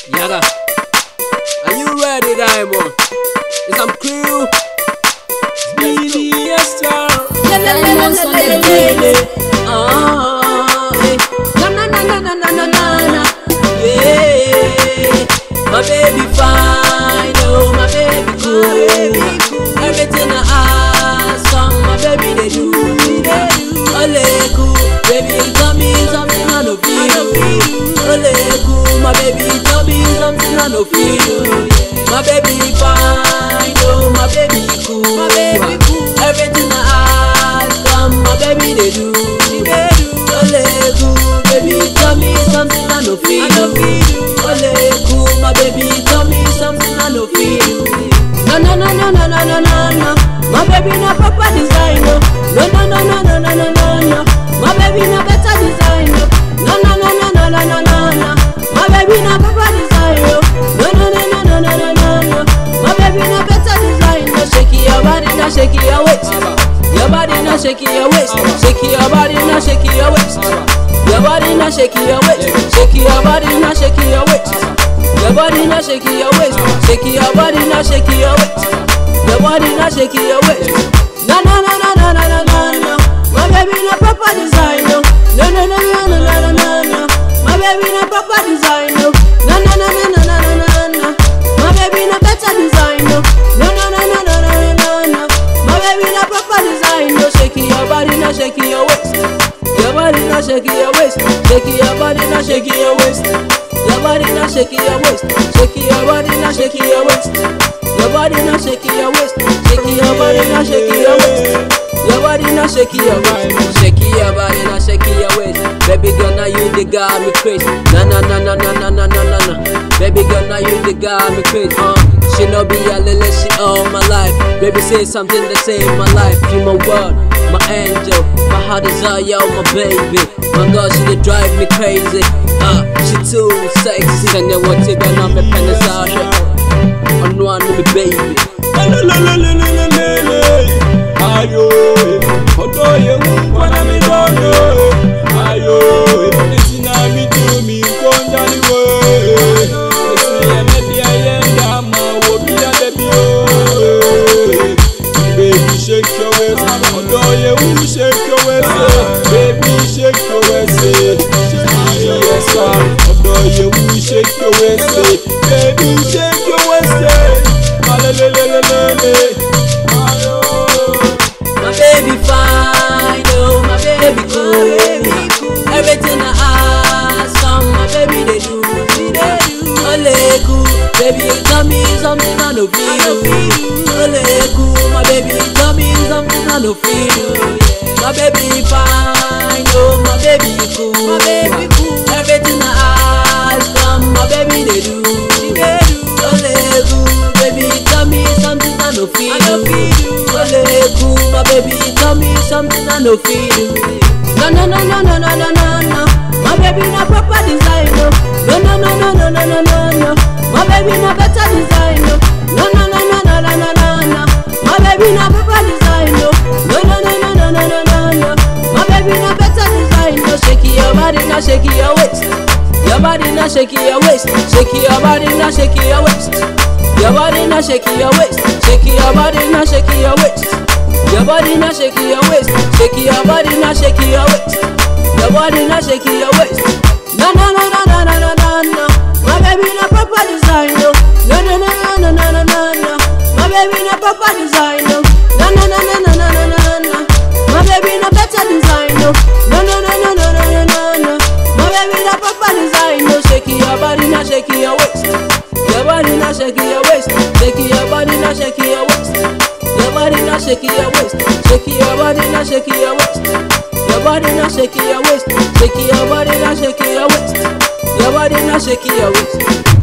Yaga. Are you ready, Diamond? It's some crew. Speedy, yes, sir. Diamonds on the beat. Ah, eh. Na na na na na na na na na. Yeah, my baby fine, oh my baby cool. Everything I ask, on my baby they do. Ole cool, baby tell me something I no feel. Ole cool, my baby tell me something I no feel. My baby fine, oh my baby cool. My baby cool. Everything I ask, on my baby they do. Ole cool, baby tell me something I no feel. Ole cool, my baby tell me something I no feel. No no no no no no no no no. My baby na proper designer. No no no no no no no no no. My baby na better designer. No no no no no no no no no. My baby na proper designer. No no no no no no no no no. My baby na better designer. Shake your body, now shake your waist. Your body now shake your waist. Shake your body now shake your waist. Your body now shake your waist. Shake your body now shake your waist. Your body now shake your waist. Shake your body now shake your waist. Your body now shake your waist. No no no no no no no no no. My baby na proper designer. No no no no no no no no no. My baby na proper designer. No no no no no no no no no. My baby na better designer. No no no no no no no no no. My baby na proper designer. Shake your body now shake your waist. Your body now shake your waist. Shake your body now shake your waist. Your body now shake your waist. Shake your body now shake your waist. Your body now shake your waist. Shake your body now shake your waist. Your body now shake your waist. Shake your body now shake your waist. Baby girl now you the got me crazy. Na na na na na na na na na na. Baby girl now you the got me crazy. Uh, she no be a lily, she all my life. Baby say something that save my life. You my world, my angel, my heart desire, my baby. My girl, she dey drive me crazy. Uh, she too sexy. Can you want to go on me penis out here? On one with me baby. Lelelelelelelele. Ayo, eh, ọ̀dọ̀ yẹn ń kọ́nà mi lọ́nà. Ayo, eh, esi na mi tu mi nkọ́njà ni wo. Esi ẹ̀mẹ́ di ẹyẹ ń dà mà wò bí ẹ̀dẹ̀ bí o. Baby shake your waist, ọ̀dọ̀ yẹn ń shake your waist. Baby shake your waist. Yes, sir. ọ̀dọ̀ yẹn ń shake your waist. Baby shake your waist. Alelelelelele. Ayo. My baby fine, oh my baby cool. Everything I ask, on my baby they do. Ole cool, baby tell me something I no feel. Ole cool, my baby tell me something I no feel. My baby fine, oh my baby cool. My baby cool. Everything I ask, on my baby they do. Ole cool, baby tell me something I no feel. Ole cool, my baby tell me something I no feel. No no no no no no no no no. My baby na proper designer. No no no no no no no no no. My baby na better designer. No no no no no no no no no. My baby na proper designer. No no no no no no no no no. My baby na better designer. Shake your body now, shake your waist. Your body now, shake your waist. Shake your body now, shake your waist. Your body now, shake your waist. Shake your body now, shake your waist. Your body now shake your waist, shake your body now shake your waist. Your body now shake your waist. No no no no no no no no no. My baby na proper designer. No no no no no no no no no. My baby na proper designer. No no no no no no no no no. My baby na better designer. No no no no no no no no no. My baby na proper designer. Shake your body now shake your waist. Your body now shake your waist. Shake your body now shake your waist. Your body now shake your waist. Shake your body now shake your waist. Your body now shake your waist. Shake your body now shake your waist. Your body now shake your waist.